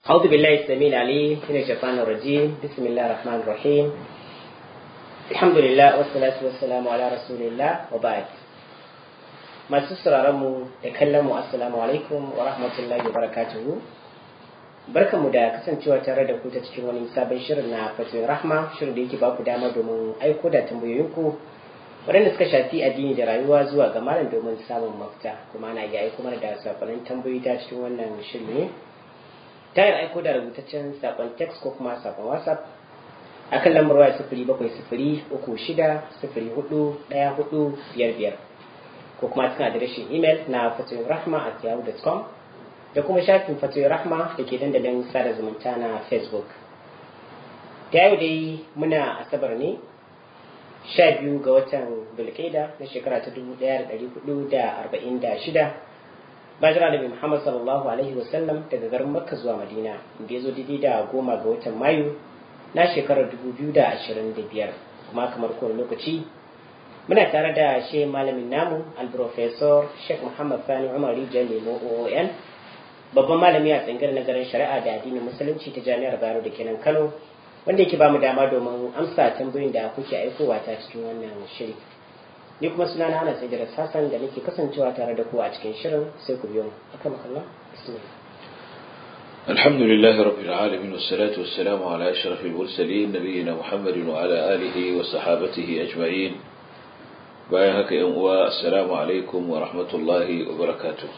أعوذ بالله السميع العليم من الشيطان الرجيم بسم الله الرحمن الرحيم الحمد لله والصلاة والسلام على رسول الله وبعد masu mu da kallon mu assalamu alaikum wa rahmatullahi wa barakatuhu barkanmu da kasancewa tare da ku ta cikin wani sabon shirin na fatoyin rahma shirin da yake ba ku dama domin aiko da tambayoyinku waɗanda suka shafi addini da rayuwa zuwa ga malam domin samun mafita kuma ana iya aiko mana da sakonnin tambayoyi ta cikin wannan shirin ne ta yin aiko da rubutaccen sakon text ko kuma sakon whatsapp akan lambar waya sifiri bakwai sifiri uku shida sifiri hudu ɗaya hudu biyar biyar ko kuma cikin adireshin imel na fatoyin rahma at yahoo.com da kuma shafin fatoyin rahma da ke dandalin sada zumunta na facebook ta yau dai muna asabar ne sha biyu ga watan bulkaida na shekara ta dubu ɗaya da ɗari hudu da arba'in da shida bayan nabi muhammad sallallahu alaihi wasallam daga garin makka zuwa madina da ya zo daidai da goma ga watan mayu na shekarar dubu biyu da ashirin da biyar kuma kamar kowane lokaci muna tare da shi malamin namu alprofesor sheikh muhammad sani umar rijal lemo oon babban malami a tsangar nazarin shari'a da addinin musulunci ta jami'ar bayero da kenan kano wanda yake bamu dama domin amsa tambayoyin da kuke aikowa ta cikin wannan shiri ni kuma suna na ana sai da sassan da nake kasancewa tare da ku a cikin shirin sai ku biyo mu akan makalla bismillah الحمد لله رب العالمين والصلاة والسلام على أشرف المرسلين نبينا محمد وعلى آله وصحابته أجمعين bayan haka yan uwa assalamu alaikum wa rahmatullahi wa barakatuh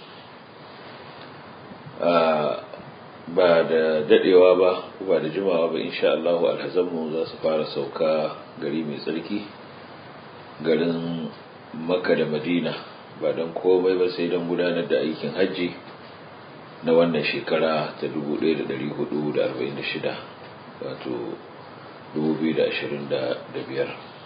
ba da dadewa ba ba da jimawa ba insha Allah alhazanmu za su fara sauka gari mai tsarki garin makka da madina ba don komai ba sai don gudanar da aikin hajji na wannan shekara ta 1446 wato 2025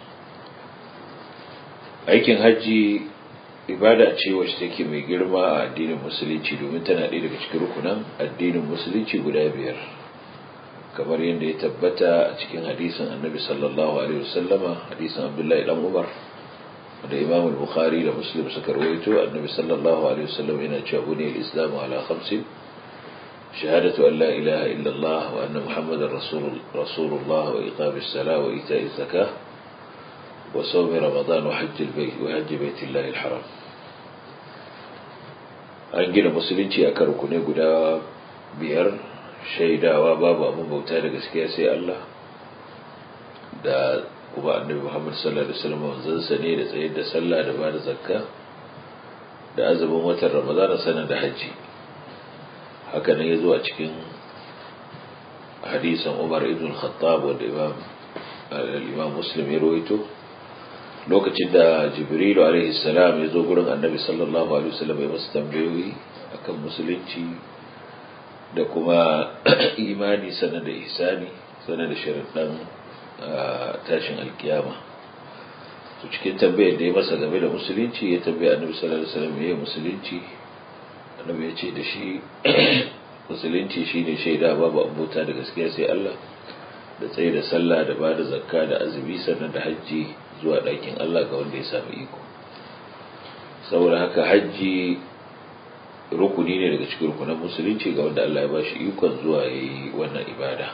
aikin hajji ibada ce wacce take mai girma a addinin musulunci domin tana ɗaya daga cikin rukunan addinin musulunci guda biyar kamar yadda ya tabbata a cikin hadisin annabi sallallahu alaihi wasallama hadisin abdullahi dan umar da imam al-bukhari da muslim suka rawaito annabi sallallahu alaihi wasallam yana cewa bune al-islam ala khamsin shahadatu an la ilaha illa allah wa anna muhammadar rasulullah wa iqamis salah wa ita'iz zakah وصوم رمضان وحج البيت وحج بيت الله الحرام an gina musulunci a kan rukune guda biyar shaidawa babu abin bauta da gaskiya sai Allah da kuma annabi Muhammad sallallahu alaihi wasallam manzansa ne da tsayar da sallah da ba da zakka da azumin watan Ramadan sanan da haji haka ne yazo a cikin hadisin Umar ibn Khattab wanda Imam al-Imam Muslim ya rawaito lokacin da jibrilu alaihi salam ya zo gurin annabi sallallahu alaihi wasallam ya masa tambayoyi akan musulunci da kuma imani sanar da ihsani sanar da sharaɗin tashin alkiyama to cikin tambayar da ya masa game da musulunci ya tambaya annabi sallallahu alaihi wasallam ya musulunci annabi ya ce da shi musulunci shine shaida babu abota da gaskiya sai Allah da tsaye da sallah da ba da zakka da azumi sannan da hajji zuwa ɗakin Allah ga wanda ya samu iko saboda haka hajji rukuni ne daga cikin rukunan musulunci ga wanda Allah ya ba shi ikon zuwa ya yi wannan ibada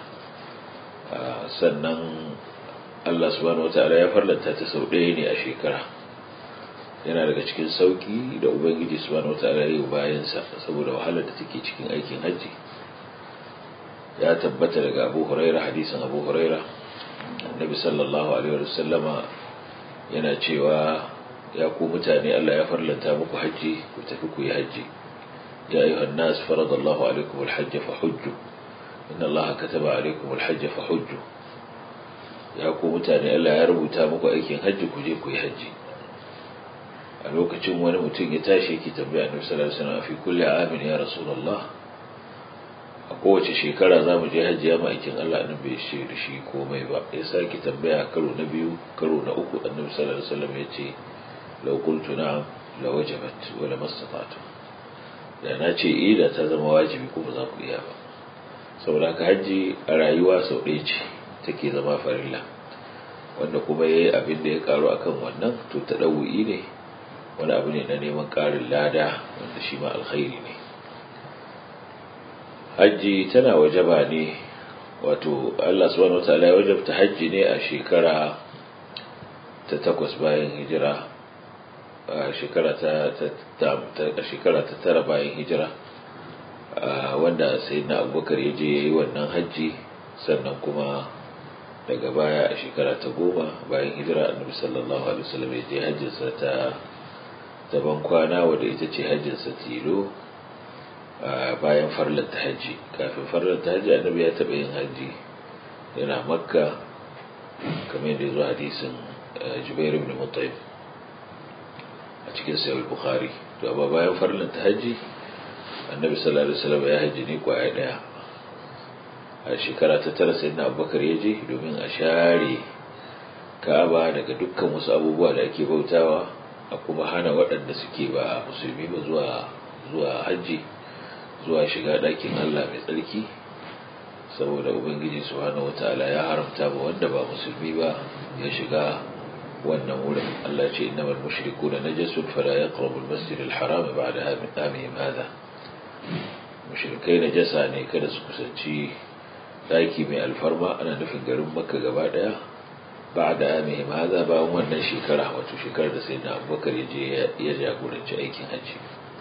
sannan Allah subhanahu wata'ala ya farlanta ta sau ɗaya ne a shekara yana daga cikin sauki da ubangiji subhanahu wata'ala ya yi bayansa saboda wahalar da take cikin aikin hajji ya tabbata daga abu huraira hadisin abu huraira annabi sallallahu alaihi wa sallama yana cewa ya ku mutane Allah ya farlanta muku haji ku tafi ku yi haji ya ayyuhan nas faradallahu alaikum alhajj fa hujju inna Allah kataba alaikum alhajj fa hujju ya ku mutane Allah ya rubuta muku aikin haji ku je ku yi haji a lokacin wani mutum ya tashi yake tambaya annabi sallallahu alaihi wasallam fi kulli amin ya rasulullah a kowace shekara za mu je hajji ya ma'aikin Allah nan bai ce da shi komai ba ya sake tambaya karo na biyu karo na uku annabi sallallahu alaihi wasallam ya ce law qultu na'am la wajabat wa la mastata'tu da na ce eh da ta zama wajibi ko ba za ku iya ba saboda haka hajji a rayuwa sau ɗaya ce take zama farilla wanda kuma yayi abin da ya karu akan wannan to ta ɗau'i ne wani abu ne na neman ƙarin lada wanda shi ma alkhairi ne hajji tana wajaba ne wato Allah subhanahu wataala ya wajabta hajji ne a shekara ta takwas bayan hijira a shekara ta a shekara ta tara bayan hijira wanda sayyidina abubakar ya je yayi wannan hajji sannan kuma daga baya a shekara ta goma bayan hijira annabi sallallahu alaihi wasallam ya je hajjinsa ta ta kwana wadda ita ce hajjinsa tilo bayan farlar ta hajji kafin farlar ta hajji annabi ya taɓa yin hajji yana makka kamar yadda ya zo hadisin jubair ibn mutaim a cikin sayar bukhari to amma bayan farlar ta hajji annabi sallallahu alaihi wasallam ya hajji ne kwaya daya a shekara ta tara sai na abubakar ya je domin a share ka'aba daga dukkan wasu abubuwa da ake bautawa a kuma hana waɗanda suke ba musulmi ba zuwa zuwa hajji zuwa shiga ɗakin Allah mai tsarki saboda ubangiji subhanahu wataala ya haramta ba wanda ba musulmi ba ya shiga wannan wurin Allah ce innamal mushrikuna najasun fala yaqrabu al-masjid al-haram ba'da amihim hadha mushrikai najasa ne kada su kusanci daki mai alfarma ana nufin garin makka gaba daya ba'da amihim hadha bayan wannan shekara wato shekarar da sayyidina abubakar ya je ya jagoranci aikin hajji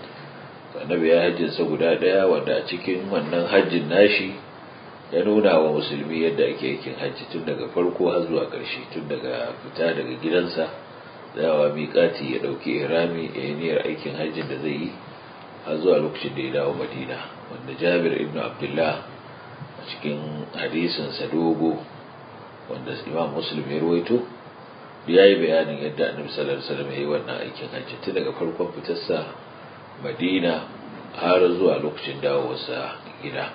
annabi ya hajjinsa guda ɗaya wanda a cikin wannan hajjin nashi ya nuna wa musulmi yadda ake aikin hajji tun daga farko har zuwa ƙarshe tun daga fita daga gidansa dawa miƙati ya ɗauki irami ya yi niyyar aikin hajjin da zai yi har zuwa lokacin da ya dawo madina wanda jabir ibn abdullah a cikin hadisinsa dogo wanda imam muslim ya ruwaito ya yi bayanin yadda annabi sallallahu alaihi wasallam ya yi wannan aikin hajji tun daga farkon fitarsa madina har zuwa lokacin dawowarsa gida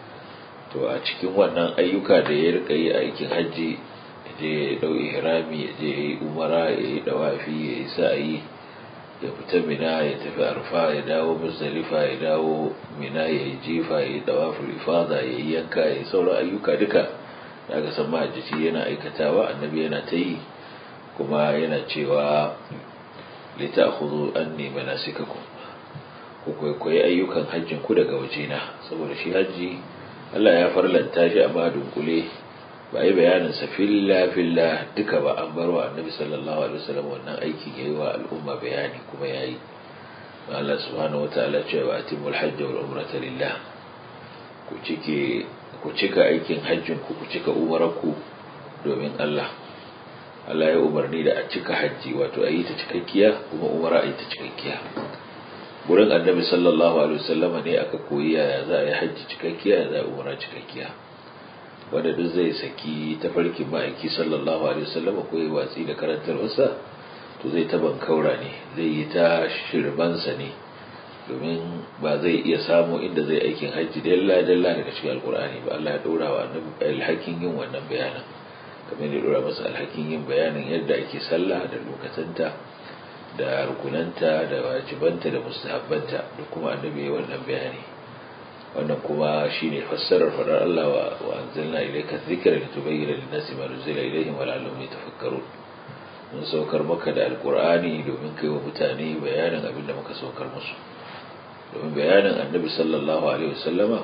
to a cikin wannan ayyuka da ya rika yi aikin hajji je ya dau ihrami ya je ya yi umara ya yi dawafi ya yi sa'ayi ya fita mina ya tafi arfa ya dawo muzdalifa ya dawo mina ya yi jifa ya yi dawaful ifada ya yi yanka ya yi sauran ayyuka duka da aka san mahajjaci yana aikatawa annabi yana ta yi kuma yana cewa lita'khudhu anni manasikakum ku kwaikwayi ayyukan hajjin ku daga wajena saboda shi hajji Allah ya farlanta shi a madun kule ba yi bayanin sa filla filla duka ba an bar wa annabi sallallahu alaihi wasallam wannan aikin yayi wa al'umma bayani kuma yayi Allah subhanahu wataala ce wa atimul hajj wal umrata lillah ku cike ku cika aikin hajjin ku ku cika umarku domin Allah Allah ya umarni da a cika hajji wato a yi ta cikakkiya kuma umara a yi ta cikakkiya wurin annabi sallallahu alaihi wasallam ne aka koyi yaya za a yi hajji cikakkiya ya za a umara cikakkiya wanda duk zai saki tafarkin ma'aiki sallallahu alaihi wasallam ko ya watsi da karantarwarsa to zai ta bankaura ne zai yi ta shirbansa ne domin ba zai iya samu inda zai aikin hajji dalla dalla daga cikin alkur'ani ba Allah ya dora wa annabi alhakin yin wannan bayanin kamar ya dora masa alhakin yin bayanin yadda ake sallah da lokacanta da rukunanta da wajibanta da mustahabbanta da kuma annabi ya wannan bayani wannan kuma shine fassarar fadar Allah wa anzalna ilayka dhikra litubayyana lin-nasi ma nuzila ilayhim wa la'allahum yatafakkarun mun saukar maka da alqur'ani domin kai wa mutane bayanin abin da muka saukar musu domin bayanin annabi sallallahu alaihi wasallama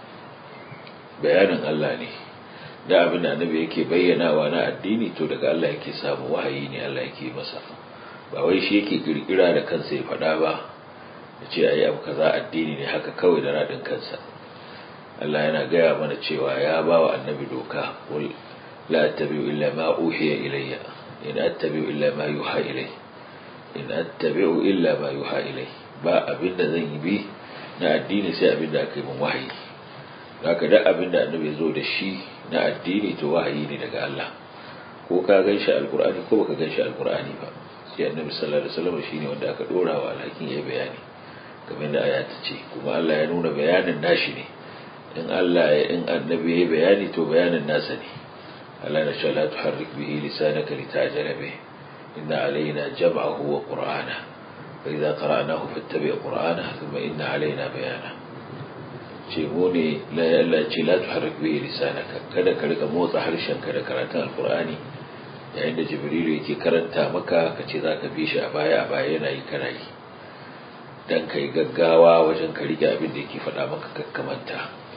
bayanin Allah ne da abin da annabi yake bayyanawa na addini to daga Allah yake samu wahayi ne Allah yake masa ba wai shi yake kirkira da kansa ya faɗa ba ya ce ayi abu kaza addini ne haka kawai da radin kansa Allah yana gaya mana cewa ya ba wa annabi doka qul la attabi'u illa ma uhiya ilayya in attabi'u illa ma yuha ilay in attabi'u illa ma yuha ilay ba abin da zan yi bi na addini sai abin da aka yi min wahayi haka da abin da annabi ya zo da shi na addini to wahayi ne daga Allah ko ka gan shi alkur'ani ko baka gan shi alkur'ani ba sai annabi sallallahu alaihi wasallam shine wanda aka dora wa alhakin yayi bayani kamar da aya ta ce kuma Allah ya nuna bayanin nashi ne in Allah ya in annabi yayi bayani to bayanin nasa ne Allah na la tuharrik bihi lisanaka litajala bih inna alaina jam'ahu wa qur'ana fa idza qara'nahu fattabi' qur'ana thumma inna alaina bayana ce mu ne la ce la tuharrik bihi lisanaka kada ka rika motsa harshenka da karatun alqur'ani yayin da jibrilu yake karanta maka ka ce zaka bi shi a baya a baya yana yi kana yi dan kai gaggawa wajen ka rike abin da yake faɗa maka kakkamanta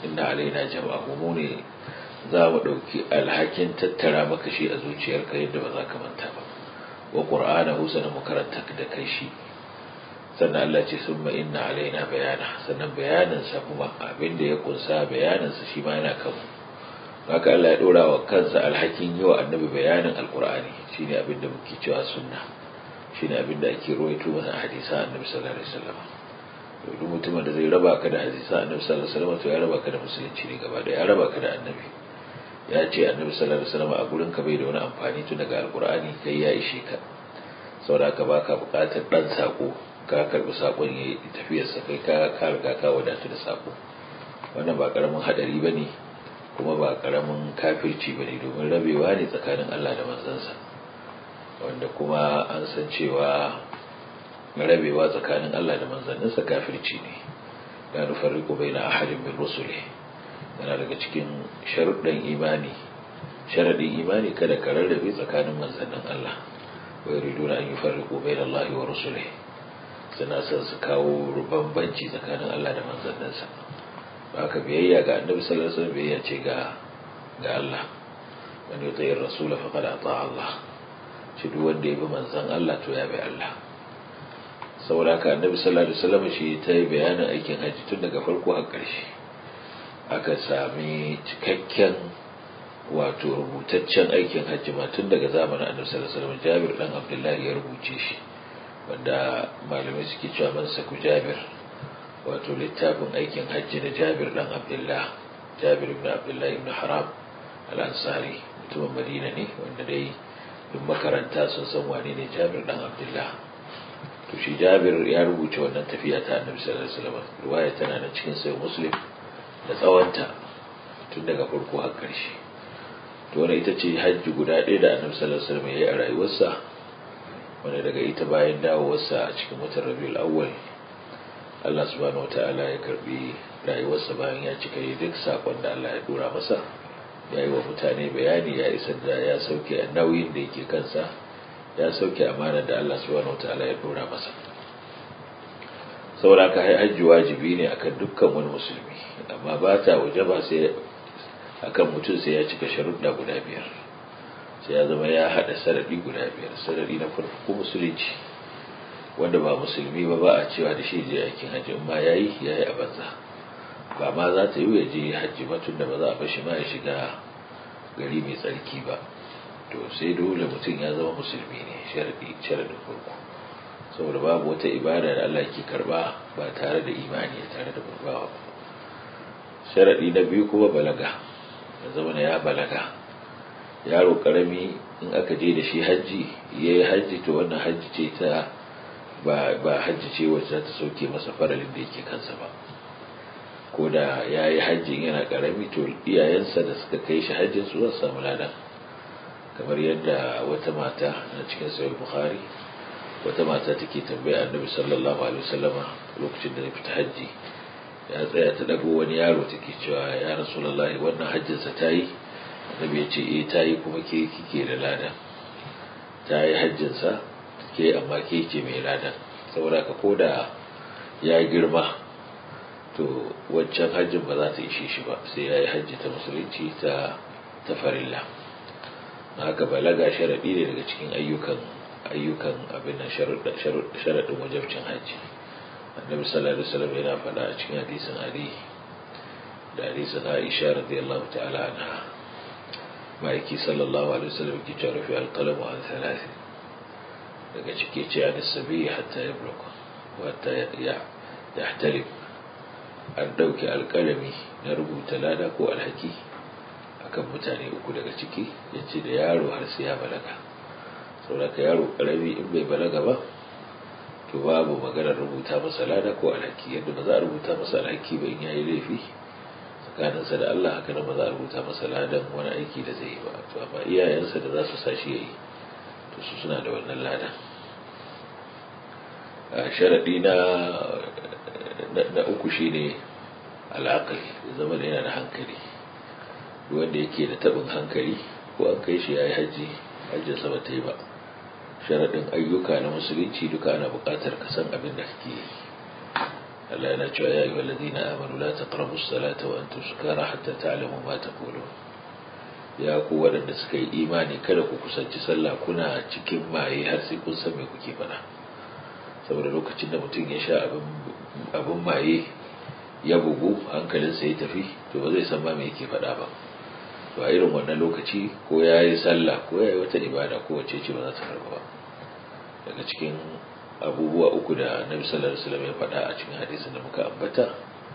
inna alaina jama'ahu mu ne za mu ɗauki alhakin tattara maka shi a zuciyarka yadda ba za ka manta ba wa qur'anahu sanan mu karanta da kai shi sannan Allah ce summa inna alaina bayana sannan bayaninsa kuma abin da ya kunsa bayaninsa shi ma yana kanmu haka Allah ya dora wa kansa alhakin yi wa annabi bayanin alkur'ani shine abin da muke cewa sunna shine abin da ake rawaito mana a hadisan annabi sallallahu alaihi wasallam duk mutumin da zai raba ka da hadisan annabi sallallahu alaihi wasallam to ya raba ka da musulunci ne gaba da ya raba ka da annabi ya ce annabi sallallahu alaihi wasallam a gurin ka bai da wani amfani tun daga alkur'ani kai ya ishe ka saboda ka baka bukatar dan sako ka karbi sakon ya tafiyarsa kai ka ka riga ka wadatu da sako wannan ba karamin hadari bane kuma ba karamin kafirci bane domin rabewa ne tsakanin Allah da manzansa wanda kuma an san cewa rabewa tsakanin Allah da manzanninsa kafirci ne la nufarriqu baina ahadin min rusuli yana daga cikin sharuɗan imani sharadin imani kada ka rarrabe tsakanin manzannin Allah wa yuriduna an yufarriqu baina Allah wa rusulihi suna son su kawo bambanci tsakanin Allah da manzanninsa haka biyayya ga annabi sallallahu alaihi wasallam biyayya ce ga ga Allah man yuti ar-rasul faqad ata Allah shi duk wanda ya bi manzan Allah to ya bi Allah saboda haka annabi sallallahu alaihi wasallam shi ta yi bayanin aikin haji tun daga farko har ƙarshe aka sami cikakken wato rubutaccen aikin hajji ma tun daga zamanin annabi sallallahu alaihi wasallam Jabir dan Abdullahi ya rubuce shi wanda malamai suke cewa man saku jabir wato littafin aikin hajji da jabir dan abdullah jabir ibn abdullah ibn haram al-ansari mutumin madina ne wanda dai duk makaranta sun san wane ne jabir dan abdullah to shi jabir ya rubuta wannan tafiya ta annabi sallallahu alaihi wasallam riwaya tana nan cikin sahih muslim da tsawonta tun daga farko har ƙarshe to wannan ita ce hajji guda ɗaya da annabi sallallahu alaihi wasallam ya yi a rayuwarsa wanda daga ita bayan dawowarsa a cikin watan rabiul awwal Allah subhanahu wata'ala ya karbi rayuwarsa bayan ya cika yi duk sakon da Allah ya dora masa ya yi wa mutane bayani ya isar da ya sauke nauyin da yake kansa ya sauke amana da Allah subhanahu wata'ala ya dora masa saboda ka hajji wajibi ne akan dukkan wani musulmi amma ba ta waje ba sai akan mutum sai ya cika sharuɗa guda biyar sai ya zama ya haɗa sarari guda biyar sarari na farko musulunci wanda ba musulmi ba ba a cewa da shi je aikin hajji in ma yayi yayi a banza ba ma za ta yi ya je hajji ba tun da ba za a bashi ma ya shiga gari mai tsarki ba to sai dole mutum ya zama musulmi ne sharadi sharadin farko saboda babu wata ibada da Allah ke karba ba tare da imani tare da burbawa ba sharadi na biyu kuma balaga ya zama ya balaga yaro karami in aka je da shi hajji ya yi hajji to wannan hajji ce ta ba hajji ce wacce za ta sauke masa faralin da yake kansa ba ko da ya yi hajjin yana karami to iyayensa da suka kai shi hajjin su za su samu ladan kamar yadda wata mata na cikin sayar bukhari wata mata take tambaya annabi sallallahu alaihi wasallama lokacin da ya fita hajji ya tsaya ta dago wani yaro take cewa ya rasulullahi wannan hajjinsa ta yi annabi ya ce eh ta yi kuma ke kike da ladan ta yi hajjinsa ke amma ke ce mai ladan saboda ka koda ya girma to wancan hajjin ba za ta ishe shi ba sai ya yi hajji ta musulunci ta ta farilla haka balaga sharaɗi ne daga cikin ayyukan ayyukan abin nan sharaɗin wajabcin hajji annabi sallallahu alaihi wasallam yana faɗa a cikin hadisin ali da hadisin aisha radiyallahu ta'ala anha ma'aiki sallallahu alaihi wasallam ki ce rufi alqalamu an thalathi daga cike ce an sabi hatta ya bloka wata ya yahtalib an dauke alkalami na rubuta lada ko alhaki akan mutane uku daga ciki yace da yaro har sai ya balaga saboda ka yaro karami in bai balaga ba to babu maganar rubuta masa lada ko alhaki yadda ba za a rubuta masa alhaki ba in yayi laifi tsakaninsa da Allah haka ba za a rubuta masa ladan wani aiki da zai yi ba to amma iyayensa da za su sa shi yayi to su suna da wannan ladan a sharadi na na uku shine al'aqli zama da yana da hankali duk wanda yake da tabin hankali ko an kai shi yayi haji hajjin sa ba ta yi ba sharadin ayyuka na musulunci duka ana buƙatar ka san abin da kake yi Allah yana cewa ya ayyuhal ladina amanu la taqrabu as-salata wa antum sukara hatta ta'lamu ma taqulun ya ku waɗanda suka yi imani kada ku kusanci sallah kuna cikin maye har sai kun san me kuke faɗa saboda lokacin da mutum ya sha abin maye ya bugu hankalinsa ya tafi to ba zai san ma me yake faɗa ba to a irin wannan lokaci ko ya yi sallah ko ya yi wata ibada ko wace ce ba za ta karɓa ba daga cikin abubuwa uku da annabi sallallahu alaihi wasallam ya faɗa a cikin hadisin da muka ambata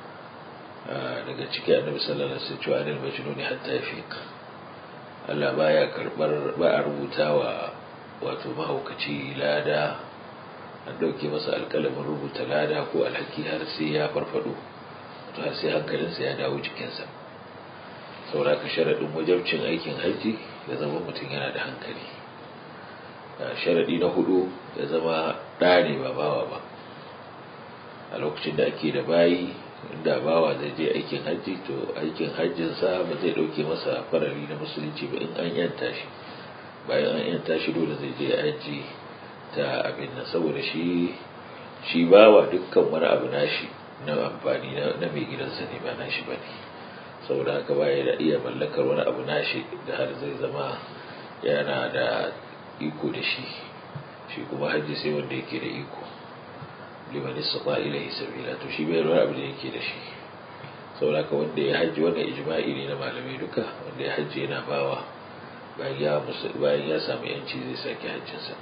daga ciki annabi sallallahu alaihi wasallam cewa anil majnuni hatta yafiq Allah baya karbar ba a rubuta wa wato mahaukaci lada an dauke masa alƙalamin rubuta lada ko alhaki har sai ya farfado to har sai hankalinsa ya dawo jikinsa saboda ka sharaɗin wajabcin aikin hajji ya zama mutum yana da hankali sharaɗi na hudu ya zama ɗa ne ba bawa ba a lokacin da ake da bayi inda bawa zai je aikin hajji to aikin hajjinsa ba zai ɗauke masa farari na musulunci ba in an yanta shi bayan an yanta shi dole zai je hajji ta abin nan saboda shi shi bawa dukkan wani abu nashi na amfani na mai gidansa ne ba nashi ba ne saboda haka baya da iya mallakar wani abu nashi da har zai zama yana da iko da shi shi kuma hajji sai wanda yake da iko liman istata ilayhi sabila to shi bai wani abu da yake da shi saboda haka wanda ya hajji wannan ijma'i ne na malamai duka wanda ya hajji yana bawa bayan ya samu yanci zai sake hajjinsa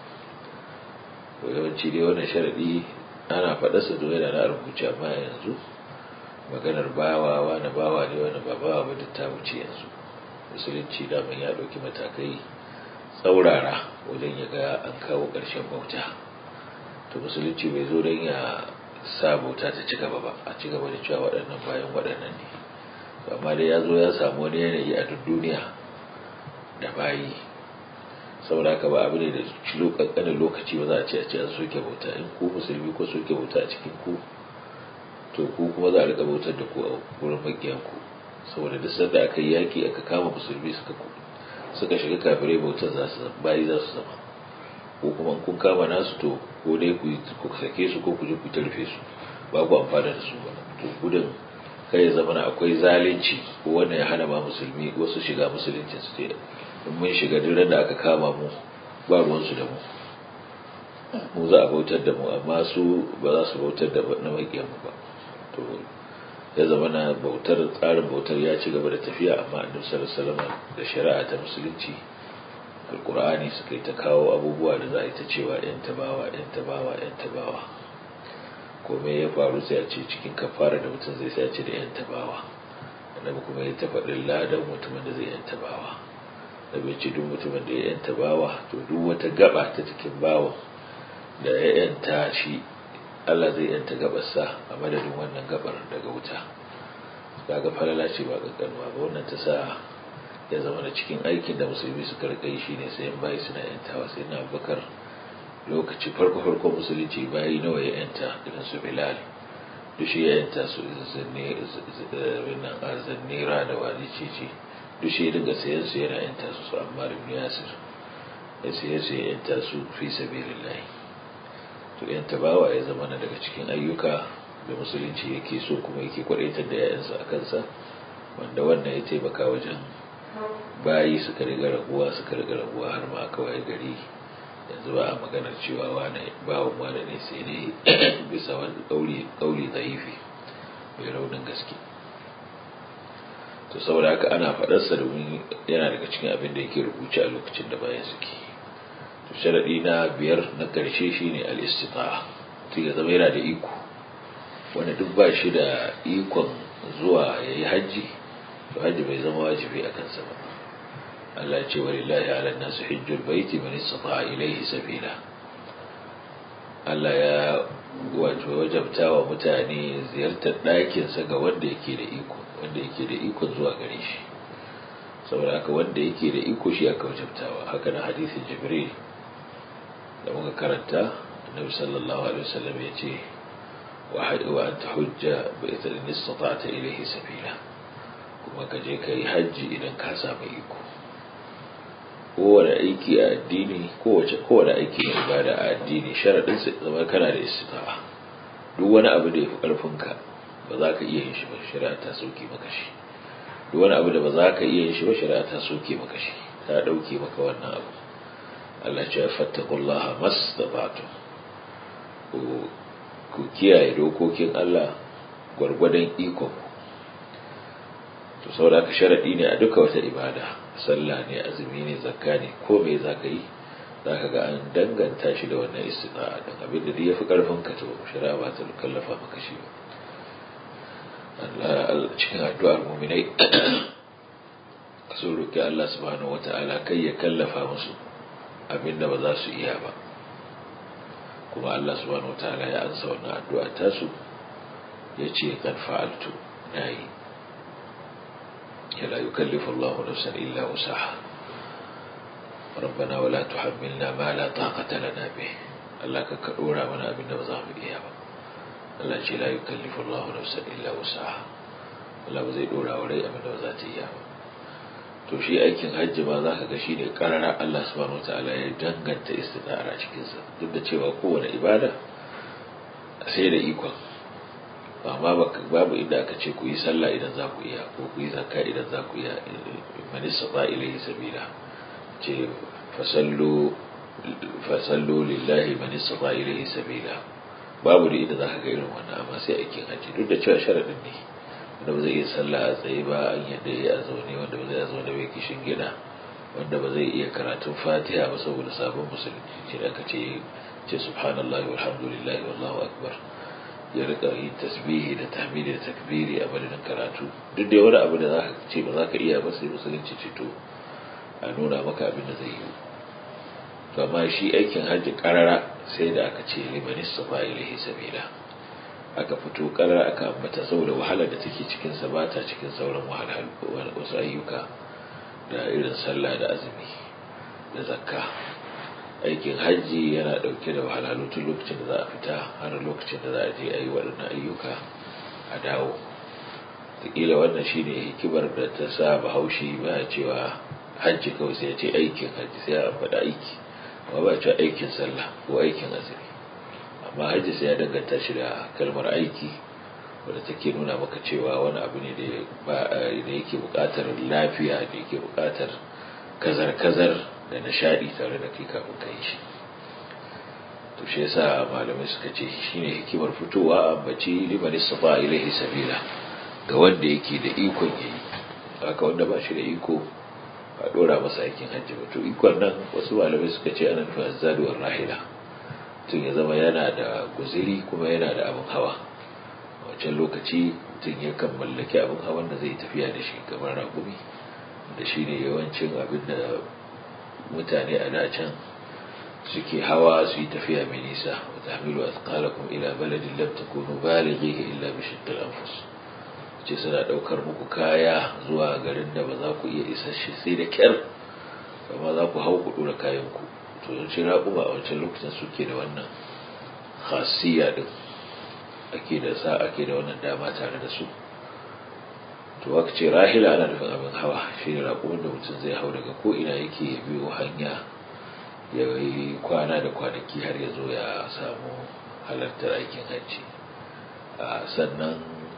to yawanci dai wannan sharadi ana faɗarsa don yana na rubuce amma yanzu maganar bawa wani bawa ne wani ba bawa ba duk ta wuce yanzu musulunci daman ya ɗauki matakai tsaurara wajen ya ga an kawo ƙarshen bauta to musulunci bai zo don ya sa bauta ta ci gaba ba a ci gaba da cewa waɗannan bayan waɗannan ne amma dai ya zo ya samu wani yanayi a duk duniya da bayi saboda haka ba abu ne da ƙanƙanin lokaci ba za a ce a ce an soke bauta in ku musulmi ko soke bauta a cikin ku to ku kuma za a riƙa bautar da ku a wurin maƙiyan ku saboda duk sanda aka yi yaƙi aka kama musulmi suka suka shiga kafirai bautar za su bayi za su zama ko kuma kun kama nasu to ko dai ku ku sake su ko ku je ku tarfe su ba ku amfana da su ba to gudun kai ya zama akwai zalunci ko wanda ya hana ma musulmi wasu shiga musulunci su ce in mun shiga duk da aka kama mu ba ruwan su da mu mu za a bautar da mu amma su ba za su bautar da na maƙiyan mu ba to ya zama na bautar tsarin bautar ya ci gaba da tafiya amma annabi sallallahu alaihi wasallam da shari'a ta musulunci alkur'ani suka yi ta kawo abubuwa da za a yi ta cewa yan tabawa yan tabawa yan tabawa komai ya faru sai a ce cikin kafara da mutum zai sai a ce da yan tabawa annabi kuma ya ta faɗin ladan mutumin da zai yan tabawa da bai ce duk mutumin da ya yan tabawa to duk wata gaba ta cikin bawa da ya yanta shi Allah zai yanta gabarsa a madadin wannan gabar daga wuta kaga falala ce ba kankanuwa ba wannan ta sa ya zama da cikin aikin da musulmi suka rika yi shine sayan bayi suna yantawa sai na bakar lokaci farko farko musulunci bayi nawa ya yanta irin su bilal duk shi ya yanta su zannira da wani cici duk shi ya dinga sayan su yana yanta su su amma ibn yasir ya saye su ya yanta su fi sabilillahi to yanta bawa ya zama daga cikin ayyuka da musulunci yake so kuma yake kwadaitar da yayansa a kansa wanda wannan ya taimaka wajen bayi suka riga raguwa suka riga raguwa har ma kawai gari yanzu ba a maganar cewa wane bawon wane ne sai ne bisa wani kauli kauli zaifi mai raunin gaske to saboda haka ana faɗarsa domin yana daga cikin abin da yake rubuce a lokacin da bayan suke to sharadi na biyar na ƙarshe shine al-istita'a to ya zama yana da iko wanda duk ba shi da ikon zuwa yayi hajji to hajji bai zama wajibi a kansa ba Allah ce wa lillahi ala nasu hijjul baiti man istata'a ilayhi sabila Allah ya wato wajabta wa mutane ziyartar ɗakin sa ga wanda yake da iko wanda yake da iko zuwa gare shi saboda haka wanda yake da iko shi aka wajabtawa haka na hadisin jibril da muka karanta annabi sallallahu alaihi wasallam ya ce wa anta hujja bi in istata'ta ilayhi sabila kuma ka je ka yi hajji idan ka samu iko kowane aiki a addini kowace kowane aiki na ibada a addini sharaɗin sa zama kana da istita'a duk wani abu da ya fi ƙarfinka ba za ka iya yin shi ba shari'a ta soke maka shi duk wani abu da ba za ka iya yin shi ba shari'a ta soke maka shi ta ɗauke maka wannan abu Allah ce ya fattakullaha mastata'tu ku ku kiyaye dokokin Allah gwargwadon ikon to saboda ka sharadi ne a duka wata ibada sallah ne azumi ne zakka ne ko me zaka yi zaka ga an danganta shi da wannan istita'a dan abin da ya fi karfin ka to shari'a ba ta kallafa maka shi ba Allah cikin addu'ar mu'minai sun roki Allah subhanahu wata'ala kai ya kallafa musu abin da ba za su iya ba kuma Allah subhanahu wata'ala ya ansa wannan addu'a tasu ya ce kan fa'altu na yi لا يكلف الله نفسا إلا وسعها ربنا ولا تحملنا ما لا طاقة لنا به الله كدورا من أبن وزام إيابا الله لا يكلف الله نفسا إلا وسعها الله بزي دورا ولي أبن وزات إيابا to shi aikin hajji ma za ka ga shi ne karara Allah subhanahu wataala ya danganta istitara cikinsa duk da cewa kowane ibada sai da ikon amma babu inda aka ce ku yi sallah idan za ku iya ko ku yi zakka idan za ku iya man istata ilayhi sabila ce fasallu fasallu lillahi man istata ilayhi sabila babu da inda zaka ga irin wannan amma sai aikin haji duk da cewa sharadin ne wanda ba zai iya sallah a tsaye ba an yadda ya zaune wanda ba zai zaune bai kishin gida wanda ba zai iya karatun fatiha ba saboda sabon musulunci shi da aka ce ce subhanallahi walhamdulillahi wallahu akbar ya rika yin tasbihi da tahmidi da takbiri a madadin karatu duk da wani abu da za ka ce ba za ka iya ba sai musulunci ce to a nuna maka abin da zai yi to amma shi aikin hajji karara sai da aka ce liman istafa ilahi sabila aka fito karara aka ambata saboda wahalar da take cikin sa ba ta cikin sauran wahalhalu wasu ayyuka da irin sallah da azumi da zakka aikin hajji yana dauke da wahalhalu tun lokacin da za a fita har lokacin da za a je a yi waɗannan ayyuka a dawo taƙila wannan shine hikimar da ta sa bahaushe ba cewa hajji kawai sai ya ce aikin hajji sai a faɗa aiki amma ba cewa aikin sallah ko aikin azumi amma hajji sai ya danganta shi da kalmar aiki wadda take nuna maka cewa wani abu ne da yake buƙatar lafiya da yake buƙatar kazar-kazar da nishaɗi tare da kai kafin ka yi shi to shi yasa malamai suka ce shine hikimar fitowa ambaci liman istata ilaihi sabila ga wanda yake da ikon yayi haka wanda ba shi da iko a dora masa aikin hajji ba to ikon nan wasu malamai suka ce ana nufin azzaduwar rahila tun ya zama yana da guziri kuma yana da abin hawa a wancan lokaci tun yakan mallaki abin hawan da zai tafiya da shi kamar ragumi da shi ne yawancin abin da mutane a da can suke hawa su yi tafiya mai nisa wa tahmilu athqalakum ila baladin lam takunu balighihi illa bi shiqqil anfus ce suna daukar muku kaya zuwa garin da ba za ku iya isa shi sai da kyar amma za ku hau ku dora kayan ku to yawanci raƙuma a wancan lokacin suke da wannan khasiyya din ake da sa ake da wannan dama tare da su to aka ce rahila ana nufin abin hawa shi ne raƙumin da mutum zai hau daga ko ina yake ya biyo hanya ya yi kwana da kwanaki har ya zo ya samu halartar aikin hajji sannan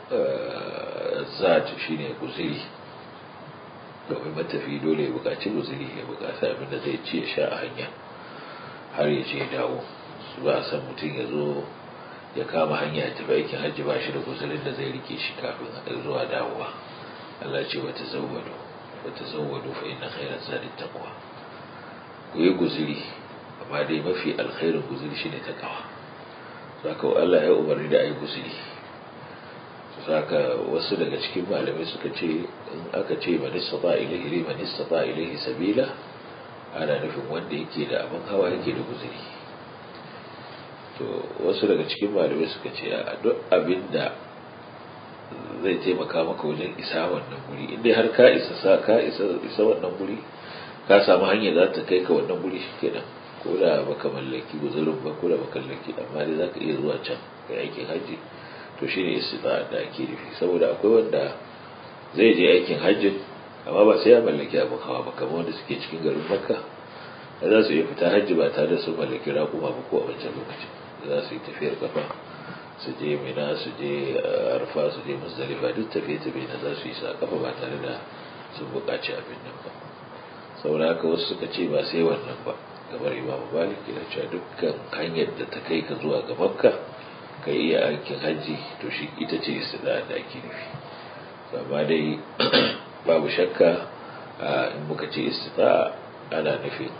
zat shi ne guziri domin matafi dole ya buƙaci guziri ya buƙaci abin da zai ci ya sha a hanya har ya je dawo su ba san mutum ya zo ya kama hanya ya tafi aikin hajji ba shi da guzirin da zai rike shi kafin zuwa dawowa Allah ce wata zawwado wata zawwado fa inna khairaz zadi taqwa ku yi guziri amma dai mafi alkhairin guziri shine taqwa saka Allah ya umarni da ayi guziri saka wasu daga cikin malamai suka ce in aka ce man istata ilayhi man istata ilayhi sabila ana nufin wanda yake da abin hawa yake da guziri to wasu daga cikin malamai suka ce a duk abin da zai taimaka maka wajen isa wannan guri inda har ka isa sa ka isa isa wannan guri ka samu hanya za ta kai ka wannan guri shikenan ko da baka mallaki guzurin ba ko da baka mallaki amma dai zaka iya zuwa can kai aikin haji to shine istita da ake nufi saboda akwai wanda zai je aikin hajjin amma ba sai ya mallaki abin hawa ba kamar wanda suke cikin garin makka da za su iya fita hajji ba tare da su mallaki raƙuma ba ko a wancan lokacin za su yi tafiyar kafa su je mina su je arfa su je musdalifa duk tafiye-tafiye na za su yi sa kafa ba tare da sun buƙaci abin nan ba saboda haka wasu suka ce ba sai wannan ba gabar imamu malik yana cewa dukkan hanyar da ta kai ka zuwa ga makka ka iya aikin hajji to shi ita ce istida da ake nufi amma dai babu shakka in muka ce istida ana nufin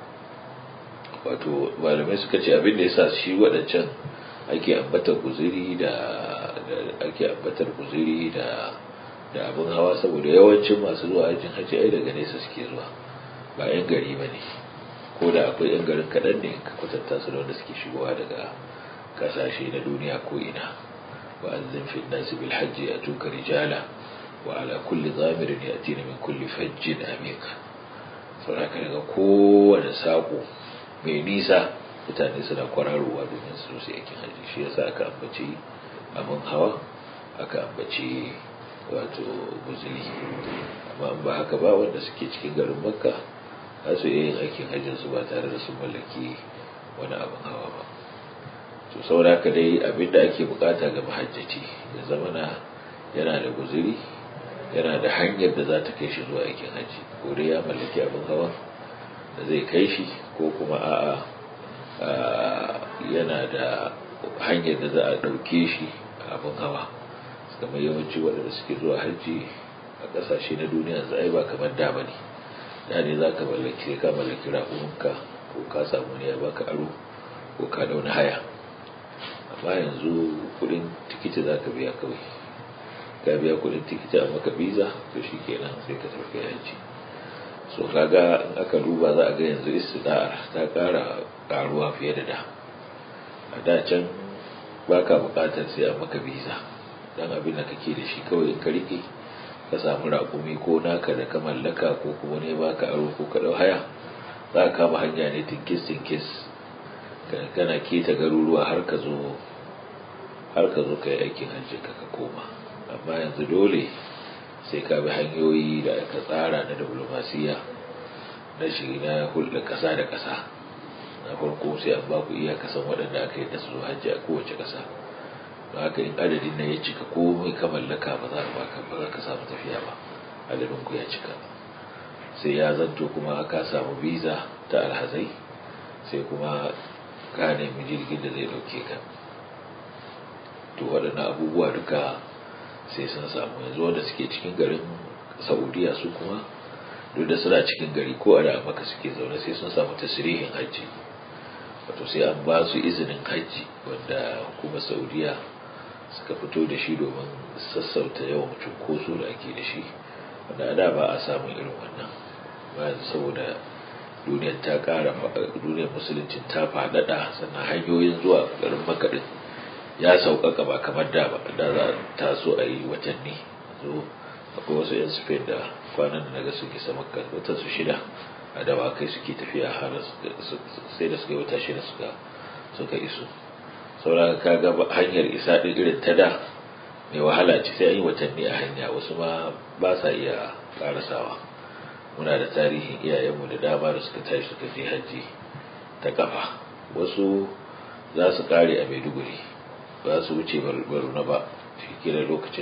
wato malamai suka ce abin da yasa shi waɗancan ake ambatar guziri da ake ambatar guziri da da abin hawa saboda yawancin masu zuwa aikin hajji ai daga nesa suke zuwa ba 'yan gari ba ne ko da akwai 'yan garin kaɗan ne ka kwatanta su da wanda suke shigowa daga kasashe na duniya ko ina wa azzin fi nasi bil hajji a tuka rijala wa ala kulli zamirin ya tina min kulli fajjin amik saboda daga kowane saƙo mai nisa mutane suna kwararowa domin su su yakin hajji shi yasa aka ambaci abin hawa aka ambaci wato guzuri amma ba haka ba wanda suke cikin garin makka za su iya yin aikin hajjin su ba tare da sun mallaki wani abin hawa ba to saboda haka dai abin da ake bukata ga mahajjaci ya zama na yana da guzuri yana da hanyar da za ta kai shi zuwa aikin hajji ko dai ya mallaki abin hawa da zai kai shi ko kuma a'a yana da hanyar da za a ɗauke shi abin hawa kamar yawanci waɗanda suke zuwa hajji a ƙasashe na duniya za ba kamar da ba ne da ne za ka mallaki ka mallaki raƙuminka ko ka samu ne ya baka aro ko ka dauna haya amma yanzu kuɗin tikiti za ka biya kawai ka biya kuɗin tikiti a maka biza to shi kenan sai ka tafi hajji so kaga in aka duba za a ga yanzu istida'ar ta ƙara ƙaruwa fiye da da a da can baka buƙatar sai a maka biza dan abin da kake da shi kawai in ka rike ka samu raƙumi ko naka da ka mallaka ko kuma ne baka aro ko ka dau haya za ka kama hanya ne tinkis tinkis kana keta garuruwa har ka zo har ka zo kai aikin hajji ka ka koma amma yanzu dole sai ka bi hanyoyi da aka tsara na diplomasiya na shi na hulɗa ƙasa da ƙasa na farko sai an baku iya kasan waɗanda aka yi da su hajji a kowace ƙasa don haka in adadin na ya cika komai ka mallaka ba za ka ba za ka samu tafiya ba adadin ku ya cika sai ya zanto kuma ka samu visa ta alhazai sai kuma ka nemi jirgin da zai ɗauke ka to waɗannan abubuwa duka sai sun samu yanzu wanda suke cikin garin saudiya su kuma duk da suna cikin gari ko a da maka suke zaune sai sun samu tasirihin hajji wato sai an ba su izinin hajji wanda hukumar saudiya suka fito da shi domin sassauta yawan cunkoso da ake da shi wanda a da ba a samun irin wannan ba yanzu saboda duniyar ta kara duniyar musuluncin ta faɗaɗa sannan hanyoyin zuwa garin makaɗin ya sauƙaƙa ba kamar da ba da za a taso a yi watanni zo akwai wasu 'yan spain da kwanan da naga suke sama watan su shida a dawakai suke tafiya har sai da suka yi wata shida suka suka iso saboda ka ga hanyar isa din irin ta da mai wahala ce sai an yi watanni a hanya wasu ma ba sa iya karasawa muna da tarihin iyayenmu da dama da suka tashi suka je hajji ta kafa wasu za su kare a maiduguri ba su wuce baruna ba shi kira lokacin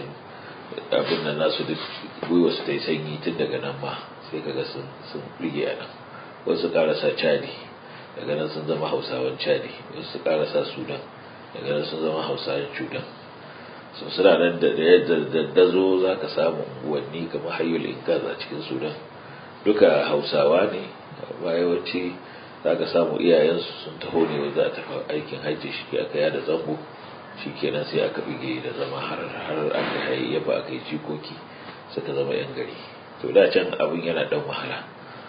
abin nan nasu duk gwiwa su ta yi sanyi tun daga nan ma sai kaga sun sun rige a nan wasu karasa cadi daga nan sun zama hausawan cadi wasu karasa sudan daga nan sun zama hausawan cudan so suna nan da daddazo za ka samu unguwanni kamar hayyul inkaz a cikin sudan duka hausawa ne amma yawanci za ka samu iyayensu sun taho ne wanda a tafi aikin hajji shi aka yada zango shi kenan sai aka bige da zama har har aka hayayyafa aka yi jikoki suka zama yan gari to da can abin yana dan wahala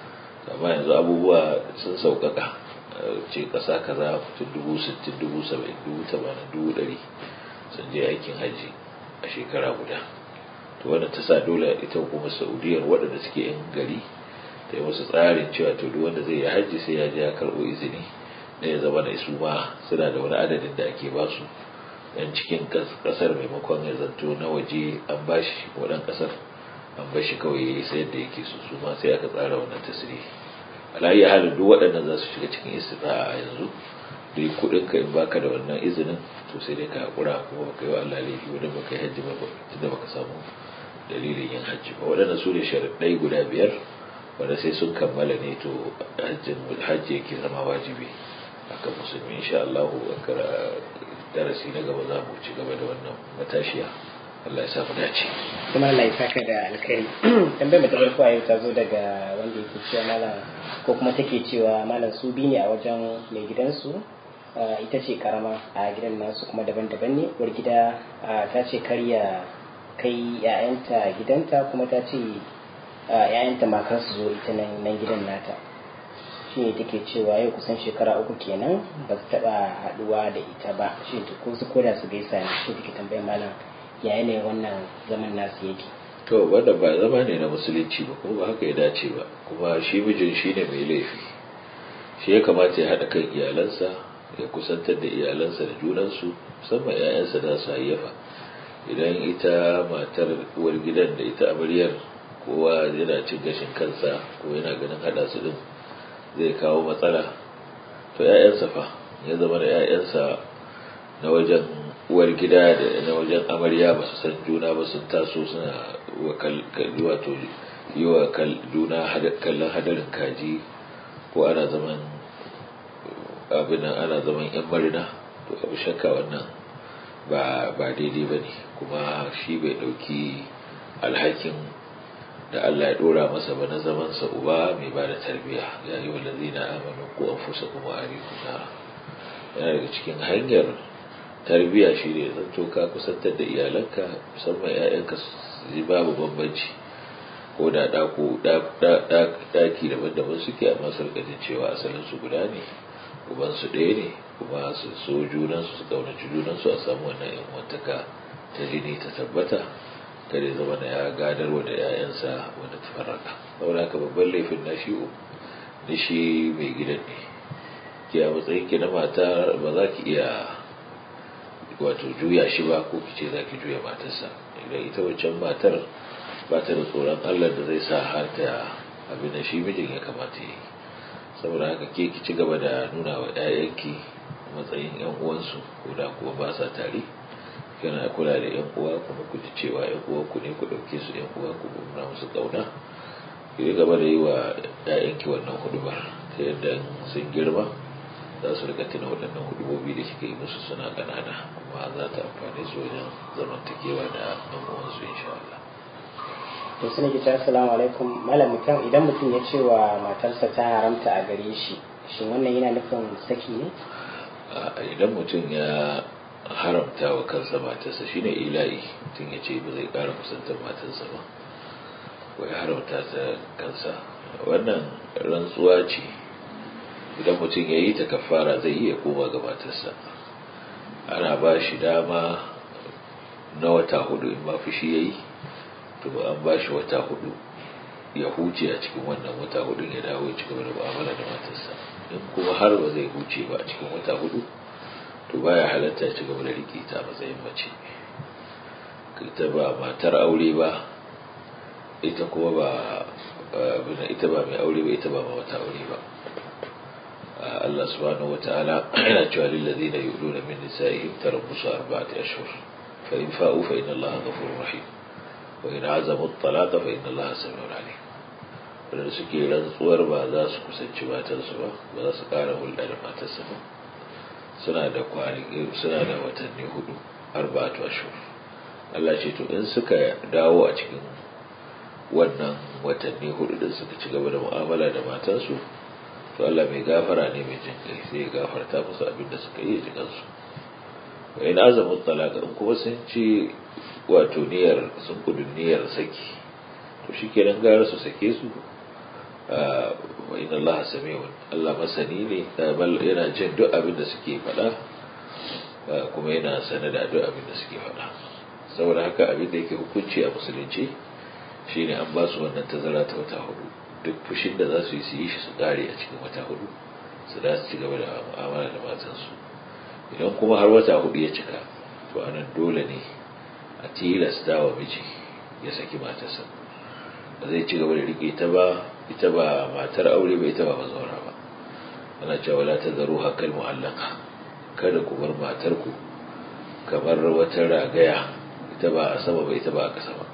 amma yanzu abubuwa sun sauƙaƙa ce ƙasa kaza mutum dubu sittin dubu saba'in dubu tamanin dubu ɗari sun je aikin hajji a shekara guda to wanda ta sa dole ita hukumar saudiyar waɗanda suke yan gari ta yi musu tsarin cewa to duk wanda zai yi hajji sai ya je ya karɓo izini da ya zama da su ma suna da wani adadin da ake ba su yan cikin kasar maimakon ya zanto na waje an bashi wadan kasar an bashi kawai ya yi sayar da yake su su ma sai aka tsara wannan tasiri alayi halin duk waɗannan za su shiga cikin istita'a a yanzu duk kudin ka in baka da wannan izinin to sai dai ka hakura kuma baka yi wa Allah laifi wadda baka yi hajji ba tunda baka samu dalilin yin hajji ba waɗanda su ne sharaɗai guda biyar wanda sai sun kammala ne to hajji yake zama wajibi akan musulmi insha Allah darasi na gaba za mu ci gaba da wannan matashiya Allah ya samu dace kuma Allah ya saka da alkhairi tambayar da ta farko a yau ta zo daga wanda yake cewa malam ko kuma take cewa malam su bi ne a wajen mai gidansu ita ce karama a gidan nasu kuma daban-daban ne uwar gida ta ce karya kai 'ya'yanta gidanta kuma ta ce 'ya'yanta ma kar su zo ita nan gidan nata shi ne take cewa yau kusan shekara uku kenan ba su taba haduwa da ita ba shi ko su koda su gaisa ne shi take tambayar malam ya ne wannan zaman nasu yake to wanda ba zama ne na musulunci ba kuma ba haka ya dace ba kuma shi mijin shi ne mai laifi shi ya kamata ya haɗa kan iyalansa ya kusantar da iyalansa da junansu musamman 'ya'yansa da su hayyafa idan ita matar uwar gidan da ita amaryar kowa yana cin gashin kansa ko yana ganin haɗa su din zai kawo matsala to 'ya'yansa fa ya zama da 'ya'yansa na wajen uwar gida da na wajen amarya ba su san juna ba sun taso suna wato yi wa juna kallon hadarin kaji ko ana zaman abin ana zaman yan marina to abu shakka wannan ba daidai ba ne kuma shi bai ɗauki alhakin da Allah ya dora masa ba na zaman sa uba mai ba da tarbiya ya yi wa lazina amanu ko an fusa kuma a yana daga cikin hanyar tarbiya shi ne zanto ka kusantar da iyalanka musamman 'ya'yanka su babu bambanci ko da ɗaki daban-daban suke amma su rika jin cewa asalin su guda ne uban su ɗaya ne kuma su so junansu su kaunaci junansu a samu wannan yan wantaka ta jini ta tabbata kare zama da ya gadarwa da 'ya'yansa wanda ta farraka saboda haka babban laifin na shi na shi mai gidan ne ke a matsayin ki na mata ba za ki iya wato juya shi ba ko ki ce za ki juya matarsa idan ita wancan matar ba ta da tsoron allah da zai sa har ta abin da shi mijin ya kamata yi saboda haka ke ki ci gaba da nuna wa 'ya'yanki matsayin 'yan uwansu ko da kuwa ba sa tare kana kula da 'yan uwa kuma ku ji cewa 'yan uwa ku ne ku ɗauke su 'yan uwa ku nuna musu ƙauna ki gaba da yi wa 'ya'yanki wannan hudubar ta yadda sun girma za su rika tuna waɗannan hudubobi da kika yi musu suna ƙanana kuma za ta amfani su wajen zamantakewa da ɗan uwansu insha Allah. to suna ki assalamu alaikum malam mutum idan mutum ya ce wa matarsa ta haramta a gare shi shin wannan yana nufin saki ne idan mutum ya haramta wa kansa matarsa shine ila'i mutum ya ce ba zai ƙara kusantar matarsa ba ko ya haramta ta kansa wannan rantsuwa ce idan mutum ya yi ta kafara zai iya koma ga matarsa ana ba shi dama na wata hudu in ma fushi ya yi to an ba shi wata hudu ya huce a cikin wannan wata hudu ya dawo ya ci gaba da mu'amala da matarsa in kuma har ba zai huce ba a cikin wata hudu to baya halatta ya ci gaba da riƙe ta matsayin mace ita ba matar aure ba ita kuma ba ita ba mai aure ba ita ba ma wata aure ba Allah subhanahu wata'ala yana cewa lil ladina yu'luna min nisa'ihim tarabbusu arba'ati ashhur fa in fa'u fa inna Allaha ghafurur rahim wa in azamu at-talaqa fa inna Allaha samiun alim wanda suke rantsuwar ba za su kusanci matarsu ba ba za su ƙara hulɗa da matarsa ba suna da kwanaki suna da watanni hudu arba'atu ashhur Allah ce to in suka dawo a cikin wannan watanni hudu din suka ci gaba da mu'amala da matansu to Allah mai gafara ne mai jin kai sai ya gafarta musu abin da suka yi jikan su wa in azamu talaka in kuma sun ci wato niyyar sun kudu niyyar saki to shikenan gara su sake su wa inna Allah sami'un Allah masani ne yana jin duk abin da suke faɗa kuma yana sanar da duk abin da suke faɗa saboda haka abin da yake hukunci a musulunci shine an ba su wannan tazara ta wata hudu duk fushin da za su yi su yi shi su kare a cikin wata hudu su da su ci gaba da mu'amala da matansu idan kuma har wata hudu ya cika to anan dole ne a tilasta wa miji ya saki matarsa ba zai ci gaba da rike ta ba ita ba matar aure ba ita ba mazaura ba ana cewa la tazaru hakal mu'allaka kada ku bar matarku kamar wata ragaya ita ba a sama ba ita ba a ƙasa ba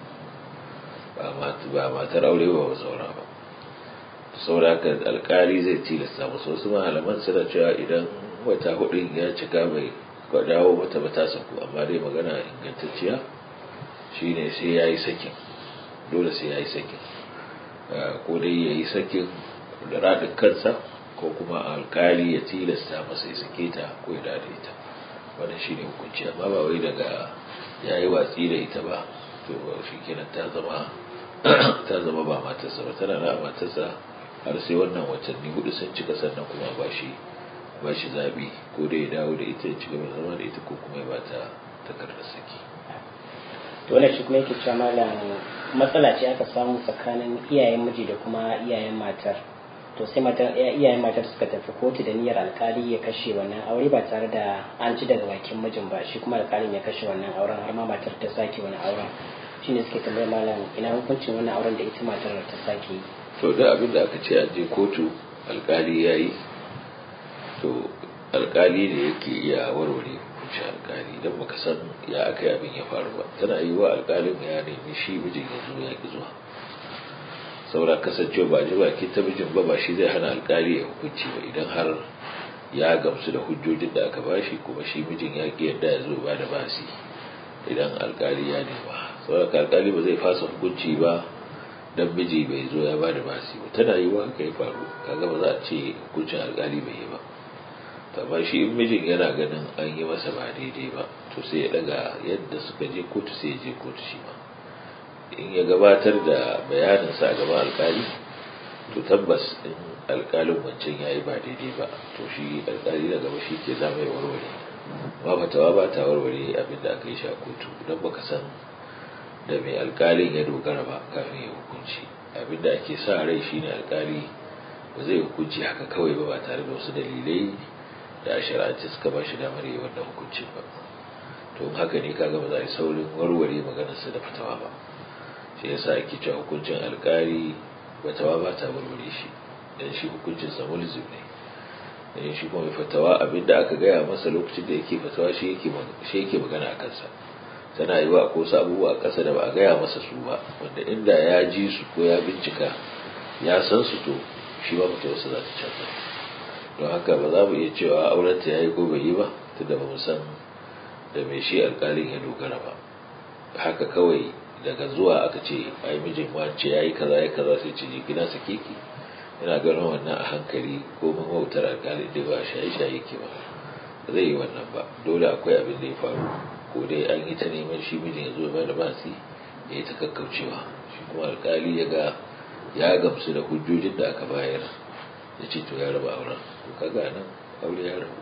ba matar aure ba ba saura ba saura haka alkali zai tilasta musu wasu malaman suna cewa idan wata hudun ya cika bai dawo mata ba ta saku amma dai magana ingantacciya shine sai ya yi sakin dole sai ya yi sakin ko dai ya yi sakin da raɗin kansa ko kuma alkali ya tilasta masa ya sake ta ko ya dada ita wannan shine hukunci amma ba wai daga ya yi watsi da ita ba to shi kenan ta zama ta zama ba matarsa ba tana na matarsa har sai wannan watanni hudu sun cika sannan kuma ba shi ba shi zaɓi ko da ya dawo da ita ya ci gaba zama da ita ko kuma ya bata takardar saki to wannan shi kuma yake cewa malam matsala ce aka samu tsakanin iyayen miji da kuma iyayen matar to sai matar iyayen matar suka tafi kotu da niyyar alkali ya kashe wannan aure ba tare da an ci daga bakin mijin ba shi kuma alkalin ya kashe wannan auren har ma matar ta sake wani auren shine suke tambayar malam ina hukuncin wannan auren da ita matar ta sake yi to da abin da aka ce an je kotu alkali ya yi to alkali ne yake iya warware hukunci alkali don baka san ya aka yi abin ya faru ba tana yi wa alkalin ya nemi shi mijin ya zo ya ki zuwa saura kasancewa ba ji baki ta mijin ba ba shi zai hana alkali ya hukunci ba idan har ya gamsu da hujjojin da aka bashi kuma shi mijin ya ki yadda ya zo ba da basi idan alkali ya nema saura alkali ba zai fasa hukunci ba dan miji bai zo ya bada basi ba tana yi wa haka ya faru kaga ba za a ce hukuncin alkali bai yi ba amma shi in mijin yana ganin an yi masa ba daidai ba to sai ya daga yadda suka je kotu sai ya je kotu shi ma in ya gabatar da bayaninsa a gaban alkali to tabbas in alkalin wancan ya yi ba daidai ba to shi alkali na gaba shi ke zama ya warware ma fatawa ba ta warware abin da aka yi shi a kotu don baka san da mai alkalin ya dogara ba kafin ya hukunci abinda ake sa rai shine alkali ba zai hukunci haka kawai ba ba tare da wasu dalilai da a shari'ance suka ba shi damar yi wannan hukuncin ba to haka ne kaga ba za a yi saurin warware maganarsa da fatawa ba shi yasa ake cewa hukuncin alkali fatawa ba ta warware shi dan shi hukuncin sa mulzim ne dan shi kuma fatawa abinda aka gaya masa lokacin da yake fatawa shi yake shi yake magana a kansa tana yi wa ko wasu abubuwa a ƙasa da ba a gaya masa su ba wanda inda ya ji su ko ya bincika ya san su to shi ba mutu wasu za ta canza don haka ba za mu iya cewa aurenta ya yi ko bai yi ba tunda ba mu san da mai shi alƙalin ya dogara ba haka kawai daga zuwa aka ce ai mijin wance ya yi kaza ya kaza sai ce gina sa keke yana ganin wannan a hankali ko mawautar alƙalin da ba shaye-shaye ke ba ba zai yi wannan ba dole akwai abin da ya faru ko dai an yi ta neman shi mijin ya zo ba da basi ya yi ta kakkaucewa shi kuma alkali ya ga ya gamsu da hujjojin da aka bayar ya ce to ya raba auren to kaga nan aure ya rabu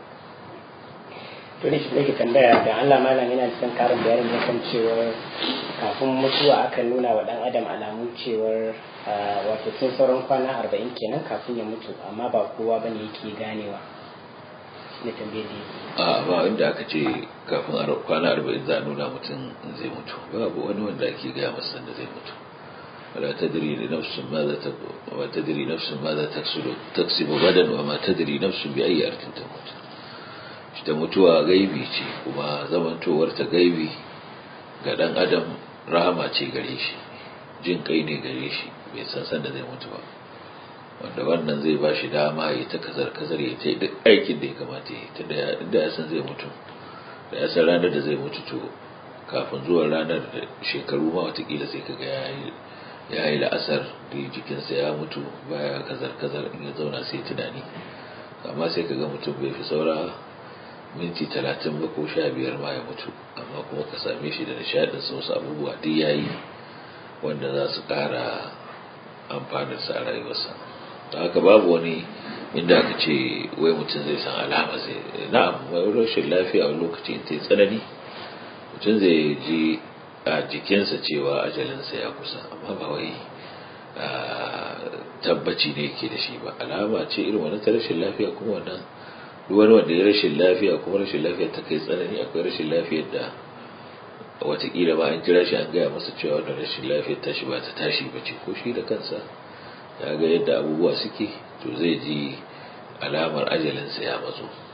to ne shi nake tambaya da Allah malam yana cikin karin bayanin da kan cewar kafin mutuwa akan nuna wa dan adam alamun cewar wato tun sauran kwana arba'in kenan kafin ya mutu amma ba kowa bane yake ganewa na tambaye da a ba inda aka ce kafin kwana arba'in za a nuna mutum zai mutu babu wani wanda ake gaya masa da zai mutu ولا تدري لنفس ماذا تك... وما تدري نفس ماذا تكسب تكسب غدا وما تدري نفس بأي أرض تموت ita mutuwa gaibi ce kuma zamantowar ta gaibi ga dan adam rahama ce gare shi jin kai ne gare shi bai san san da zai mutu ba wanda wannan zai ba shi dama ya ta kazar kazar ya ta duk aikin da ya kamata ya ta da ya san zai mutu da ya san ranar da zai mutu to kafin zuwan ranar da shekaru ma watakila sai kaga ya yi ya yi la'asar da jikinsa ya mutu baya kazar kazar in ya zauna sai tunani amma sai kaga mutum bai fi saura minti talatin ba ko sha biyar ma ya mutu amma kuma ka same shi da nishadin sa wasu abubuwa duk yayi wanda za su ƙara amfanin sa a rayuwarsa da haka babu wani inda aka ce wai mutum zai san alama zai na'am wai rashin lafiya wani lokaci ta tsanani mutum zai ji a jikinsa cewa ajalinsa ya kusa amma ba wai tabbaci ne ke da shi ba alama ce irin wani ta rashin lafiya kuma wannan duk wani wanda ya rashin lafiya kuma rashin lafiya ta kai tsanani akwai rashin lafiyar da watakila ma an kira shi an gaya masa cewa wannan rashin lafiyar tashi ba ta tashi ba ce ko shi da kansa ya ga yadda abubuwa suke to zai ji alamar ajalinsa ya matso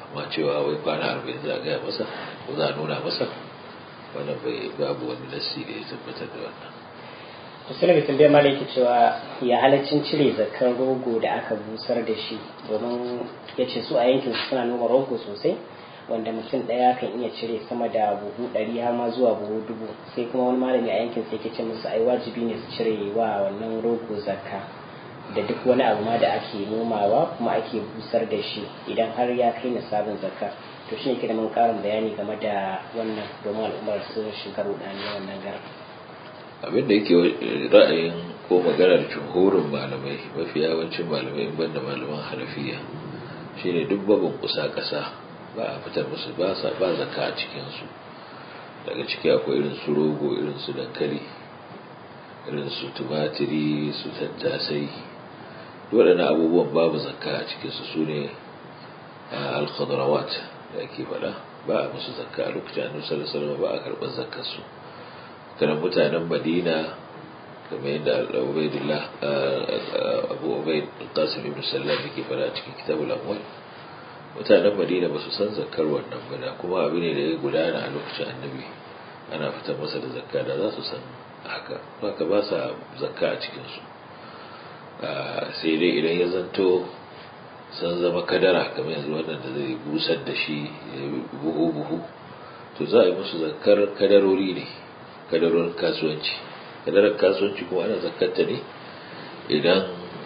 amma cewa wai kwana arba'in za a gaya masa ko za a nuna masa wannan bai babu wani nassi da ya tabbatar da wannan musulmi tambayar mala yake cewa ya halaccin cire zakar rogo da aka busar da shi domin ya ce su a yankin suna noma rogo sosai wanda mutum ɗaya kan iya cire sama da buhu ɗari har ma zuwa buhu dubu sai kuma wani malami a yankin sai ke ce musu ai wajibi ne su cire wa wannan rogo zakka da duk wani abu ma da ake nomawa kuma ake busar da shi idan har ya kai sabon zakka to shine ke da mun karin bayani game da wannan domin al'ummar su shiga rudani wannan garin abin da yake ra'ayin ko maganar jumhurin malamai mafi yawancin malamai in banda malaman hanafiya shine duk babin kusa kasa ba a fitar musu ba sa ba zakka a cikin su daga ciki akwai irin su rogo irin su dankali irin su tumatiri su tattasai waɗannan abubuwan babu zakka a cikin su sune al-khadrawat da ake faɗa ba a musu zakka a lokacin annabi sallallahu alaihi wasallam ba a karɓar zakkar su kana mutanen madina kamar yadda ubaidullah abu ubaid qasim ibn sallam yake fara a cikin kitabul amwal mutanen madina ba su san zakkar wannan ba da kuma abu ne da ya gudana a lokacin annabi ana fitar masa da zakka da za su san haka haka ba sa zakka a cikin su sai dai idan ya zanto sun zama kadara kamar yanzu wannan da zai busar da shi buhu buhu to za a yi musu zakkar kadarori ne kadarorin kasuwanci kadarar kasuwanci kuma ana zakatta ne idan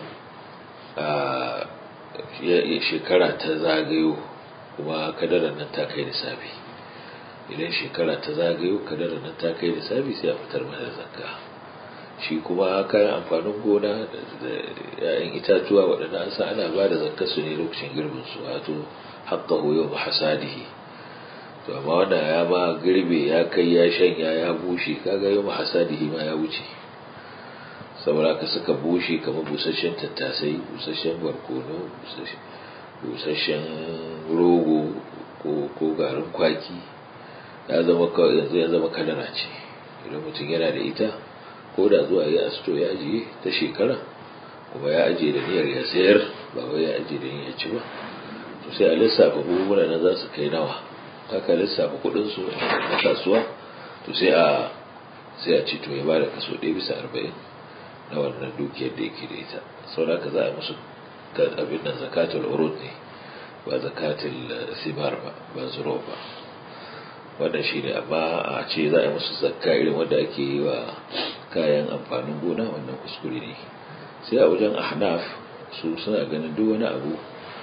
a shekara ta zagayo kuma kadarar nan ta kai nisabi idan shekara ta zagayo kadarar nan ta kai nisabi sai a fitar mana zakka shi kuma kayan amfanin gona da ‘ya'yan itatuwa waɗanda an sa ana ba da zakka su ne lokacin girbin su wato haƙƙa hoyo ba hasadihi to amma wanda ya ma girbe ya kai ya shanya ya bushe kaga yau hasadihi ma ya wuce saboda ka suka bushe kamar busasshen tattasai busasshen barkono busasshen rogo ko garin kwaki ya zama yanzu ya zama kadara ce idan mutum yana da ita ko da zuwa ya asto ya ajiye ta shekara kuma ya ajiye da niyyar ya sayar ba wai ya ajiye da niyyar ci ba to sai a lissafa buhuna na za su kai nawa aka lissafa kudin su na kasuwa to sai a sai a ci to ya bada kaso 1 bisa 40 na wannan dukiyar da yake da ita sau da za a musu abin nan zakatul urud ne ba zakatul simar ba ba zuro ba wannan shi ne amma a ce za a yi musu zakka irin wanda ake yi wa kayan amfanin gona wannan kuskure ne sai a wajen ahnaf su suna ganin duk wani abu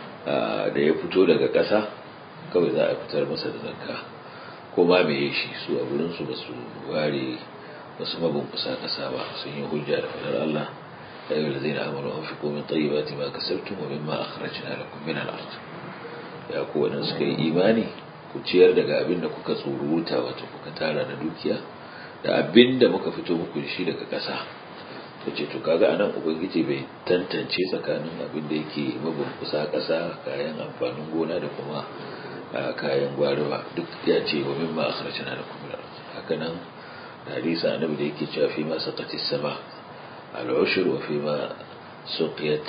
da ya fito daga ƙasa kawai za a fitar masa da zakka ko ma me shi su a gurin su basu ware wasu mabunkusa kasa ba sun yi hujja da fadar Allah ya yi lazai na amuru an fi komin tayyibati ma kasabtum wa mimma akhrajna lakum min al-ard ya ku wadanda suka yi imani ku ciyar daga abin da kuka tsuruta wato kuka tara na dukiya da abin da muka fito muku da shi daga ƙasa ta ce to kaga anan ubangiji bai tantance tsakanin abin da yake mabunkusa ƙasa kayan amfanin gona da kuma kayan gwari ba duk ya ce wa mimma akhrajna lakum min al-ard haka nan da hadisi annabi da yake cewa fi ma saqati sama al-ushr wa fi ma suqiyat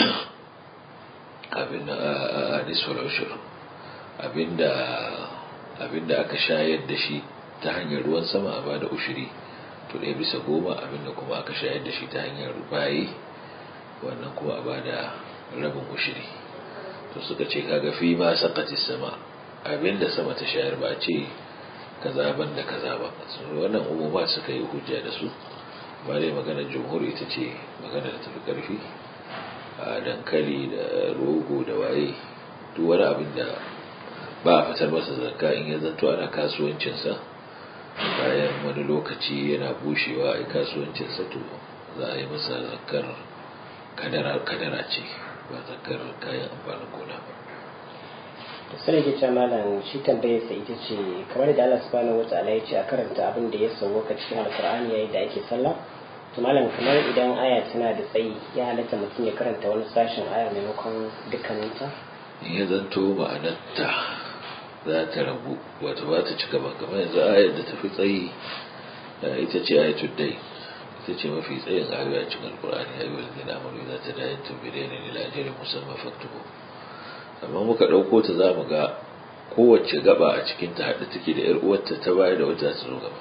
abin nisfu al-ushr abinda abinda aka shayar da shi ta hanyar ruwan sama a bada ushiri to ɗaya bisa goma abinda kuma aka shayar da shi ta hanyar bayi wannan kuma a bada rabin ushiri to suka ce kaga fi ma saqati sama abinda sama ta shayar ba ce kaza ban da kaza ba wannan umuma suka yi hujja da su ba dai maganar jumhur ita ce magana da tafi karfi a dankali da rogo da waye duk wani abin da ba a fitar masa zakka in ya zanto ana kasuwancinsa bayan wani lokaci yana bushewa a kasuwancinsa to za a yi masa zakkar kadara ce ba zakkar kayan amfanin gona ba sai ke ce malam shi tambayar sa ita ce kamar da Allah subhanahu wataala ya ce a karanta abin da ya sauwaka cikin alkur'ani yayin da ake sallah to malam kamar idan aya tana da tsayi ya halatta mutum ya karanta wani sashen aya maimakon dukkaninta ya zanto ma'anarta za ta rabu wato ba ta cika ba kamar yanzu ayar da tafi tsayi ita ce ayatul dai ita ce mafi tsayin ayoyi a cikin alkur'ani ayoyi da na amuru za ta dayin tumbire ne da lajirin musamman faktubu amma muka ɗauko ta za mu ga kowace gaba a cikin ta haɗe take da 'yar uwarta ta baya da wata ta zo gaba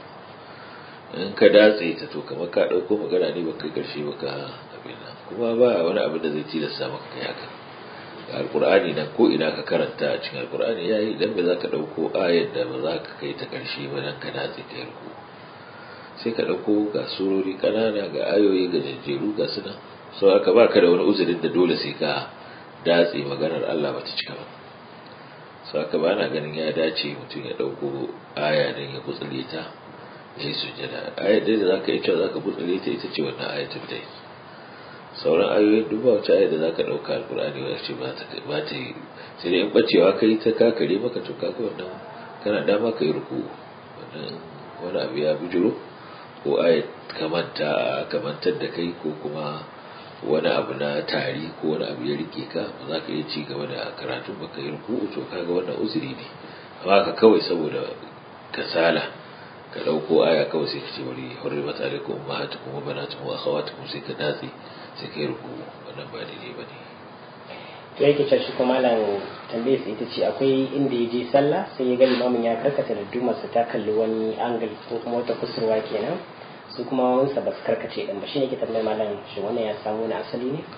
in ka datse ta to kamar ka ɗauko magana ne baka ƙarshe baka abin nan kuma ba wani abin da zai tilasta maka kai haka ga alƙur'ani nan ko ina ka karanta a cikin alƙur'ani yayi idan ba za ka ɗauko ayar da ba za ka kai ta ƙarshe ba dan ka datse ta yarku sai ka ɗauko ga surori ƙanana ga ayoyi ga jajjeru ga suna sau aka ba ka da wani uzurin da dole sai ka datse maganar Allah bata cika ba sau aka ba na ganin ya dace mutum ya ɗauko aya don ya gutsule ta ya yi sujjada ayar da za ka yi cewa za ka gutsule ta ita ce wannan ayatul dai sauran ayoyin duk ba wacce ayar da za ka ɗauka alkur'ani ba ce ba ta yi sai dai in ɓacewa ka yi ta kakare maka to kaga wannan kana dama ka yi ruku wani abu ya bujuro ko ayat kamanta kamantar da kai ko kuma wani abu na tari ko wani abu ya rike ka ba za ka iya ci gaba da karatun baka yi ruku to kaga wannan uzuri ne amma ka kawai saboda kasala ka dauko aya kawai sai ka ce bari hurrimat alaikum ummahatukum wa banatukum wa akhawatukum sai ka datse sai ka yi ruku wannan ba daidai ba ne to yake cewa shi kuma malam tambayar sa ita ce akwai inda ya je sallah sai ya ga limamin ya karkata da dumarsa ta kalli wani angle ko kuma wata kusurwa kenan su kuma wansa ba su karkace din ba shine ke tambayar malam shi wannan ya samu wani asali ne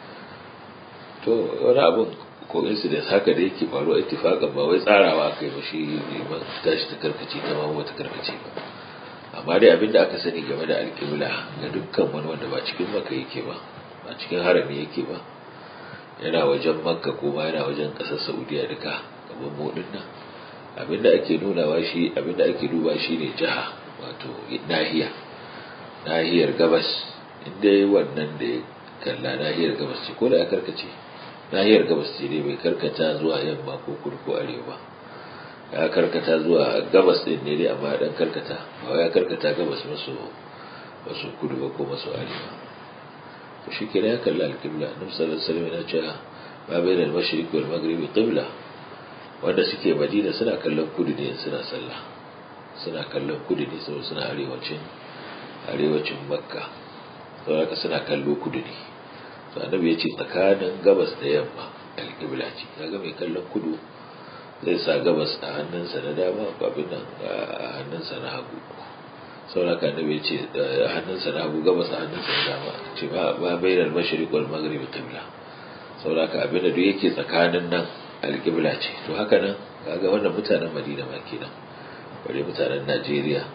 to wani abun ko incident haka da yake faruwa ittifaqan ba wai tsarawa kai ba shi liman tashi ta karkace ta ma wata karkace ba amma dai abinda aka sani game da alƙibla ga dukkan wani wanda ba cikin maka yake ba ba cikin harami yake ba yana wajen makka ko ma yana wajen ƙasar saudiya duka gaban modin nan abinda ake nunawa shi abinda ake duba shi ne jiha wato nahiya nahiyar gabas inda wannan da ya kalla nahiyar gabas ce ko da ya karkace nahiyar gabas ce ne bai karkata zuwa yamma ko kudu ko arewa ya karkata zuwa gabas din ne dai amma dan karkata ba ya karkata gabas maso maso kudu ba ko maso arewa to shi kenan ya kalla alƙibla annabi sallallahu alaihi wasallam yana cewa ma bainal mashriq wal maghrib qibla wanda suke madina suna kallon kudu ne suna sallah suna kallon kudu ne saboda suna arewacin arewacin makka saboda haka suna kallo kudu ne to annabi ya ce tsakanin gabas da yamma alƙibla ce kaga mai kallon kudu zai sa gabas a hannunsa na dama abin nan a hannunsa na hagu saboda haka annabi ya ce a hannunsa na hagu gabas a hannunsa na dama ce ba bainal mashriq wal maghrib qibla saboda haka abin da duk yake tsakanin nan alƙibla ce to haka nan kaga wannan mutanen Madina ma kenan bare mutanen Najeriya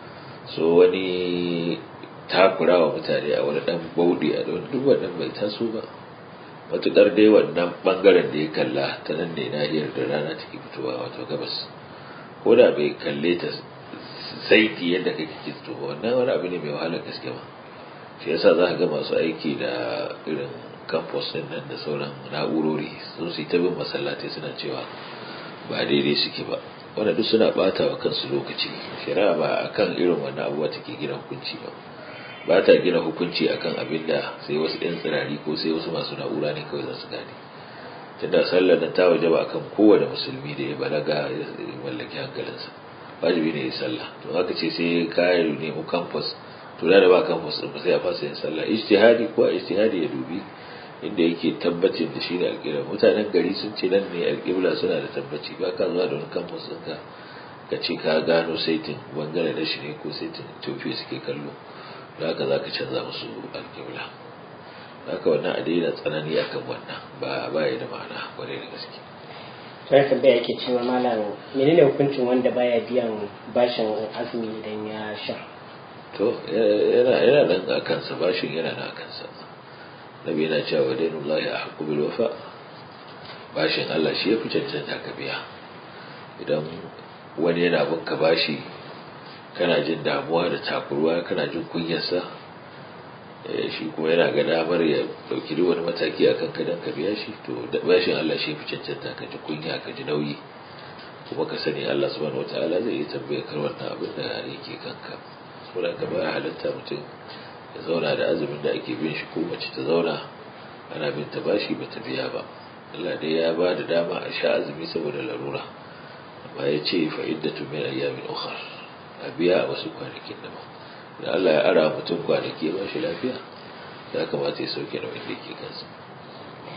so wani takura wa mutane a wani dan baudi a wani duk wannan bai taso ba matukar dai wannan bangaren da ya kalla ta nan ne nahiyar da rana take fitowa wato gabas ko da bai kalle ta saiti yadda kake kisto ba wannan wani abu ne mai wahalar gaske ba shi yasa za ka ga masu aiki da irin campus din nan da sauran na'urori sun su ta bin masallatai suna cewa ba daidai suke ba wanda duk suna bata wa kansu lokaci shari'a ba akan irin wannan abuwa take gina hukunci ba ba ta gina hukunci akan abin da sai wasu ɗan tsirari ko sai wasu masu na'ura ne kawai za su gane tunda sallar nan ta waje ba akan kowane musulmi da ya balaga ya mallaki hankalinsa wajibi ne ya sallah to haka ce sai kayan nemo campus to da ba campus din ba sai a fasa yin sallah ijtihadi ko ijtihadi ya dubi inda yake tabbacin da shi ne alƙibla mutanen gari sun ce nan ne alƙibla suna da tabbaci ba ka zuwa da wani campus ɗinka ka ce ka gano saitin bangare da shi ne ko saitin tofiya suke kallo da haka za ka canza musu alƙibla da haka wannan a daina tsanani akan wannan ba ba ya da ma'ana kwarai da gaske sai tambaya yake cewa malam menene hukuncin wanda baya biyan bashin azumi idan ya sha to yana yana nan a kansa bashin yana nan a kansa nabi yana cewa dainullahi ahqqu bil wafa bashin Allah shi yafi cancanta ka biya idan wani yana bin ka bashi kana jin damuwa da takurwa kana jin kunyarsa shi kuma yana ga damar ya dauki duk wani mataki a kanka don ka biya shi to da bashin Allah shi fi cancanta ka ji kunya ka ji nauyi kuma ka sani Allah subhanahu wataala zai yi tambaye kar wannan abin da yake kanka saboda ka ba halatta mutum ya zauna da azumin da ake bin shi ko mace ta zauna ana bin ta bashi ba ta biya ba Allah dai ya ba da dama a sha azumi saboda larura amma ya ce fa iddatu min ayyamin ukhra a biya a wasu kwanakin daban da Allah ya ara mutum kwanaki ya bashi lafiya ya kamata ya sauke nauyin da yake kansa to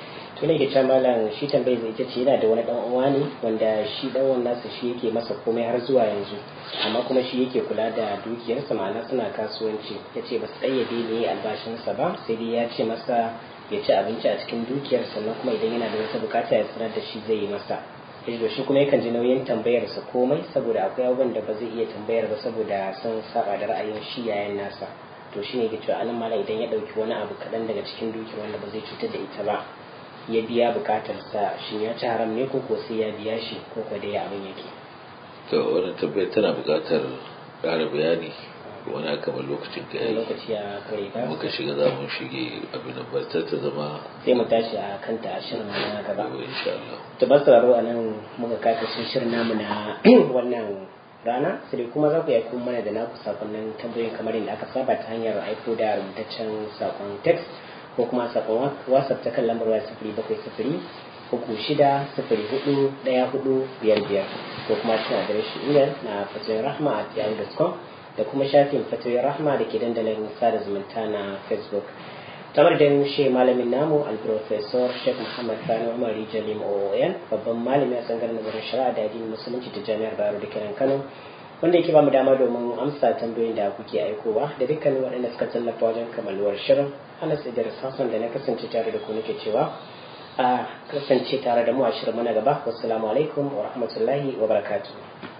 ina ke cewa malam shi tambayar zai ita ce yana da wani dan uwa ne wanda shi dan uwan nasa shi yake masa komai har zuwa yanzu amma kuma shi yake kula da dukiyarsa ma'ana suna kasuwanci ya ce ba su tsayyade ne albashinsa ba sai dai ya ce masa ya ci abinci a cikin dukiyar sannan kuma idan yana da wata bukata ya sanar da shi zai yi masa da shi kuma yakan ji nauyin tambayarsa komai saboda akwai abubuwan da ba zai iya tambayar ba saboda sun saba da ra'ayin shi yayan nasa to shine ke cewa anan mala idan ya dauki wani abu kaɗan daga cikin dukiyar wanda ba zai cutar da ita ba ya biya bukatarsa shin ya ci haram ne ko ko sai ya biya shi ko ko dai abin yake to wannan tambayar tana buƙatar ƙara bayani wani akamar lokacin ka yayi lokaci ya kare ka muka shiga za mu shige abin da ba ta zama sai mu tashi a kanta a shirin na gaba gaba insha Allah to ba sauraro a nan muka kaka sun shirin namu na wannan rana sai kuma za ku yi aiko mana da naku sakonnin tambayoyin kamar yadda aka saba ta hanyar aiko da rubutaccen sakon text ko kuma sakon whatsapp ta kan lambar waya sifiri bakwai sifiri uku shida sifiri hudu daya hudu biyar biyar ko kuma cikin adireshin email na fatoyin rahma at yahoo.com da kuma shafin fatoyin rahma da ke dandalin sada zumunta na facebook tamar da shi malamin namu alprofesor sheikh muhammad sani umar jalim oon babban malami a tsangar nazarin shari'a da addinin musulunci ta jami'ar bayero da kiran kano wanda yake ba mu dama domin amsa tambayoyin da kuke aikowa da dukkanin waɗanda suka tallafa wajen kamaluwar shirin anas idris hassan da na kasance tare da ku nake cewa a kasance tare da mu a shirin mana gaba wassalamu alaikum wa rahmatullahi wa barakatuh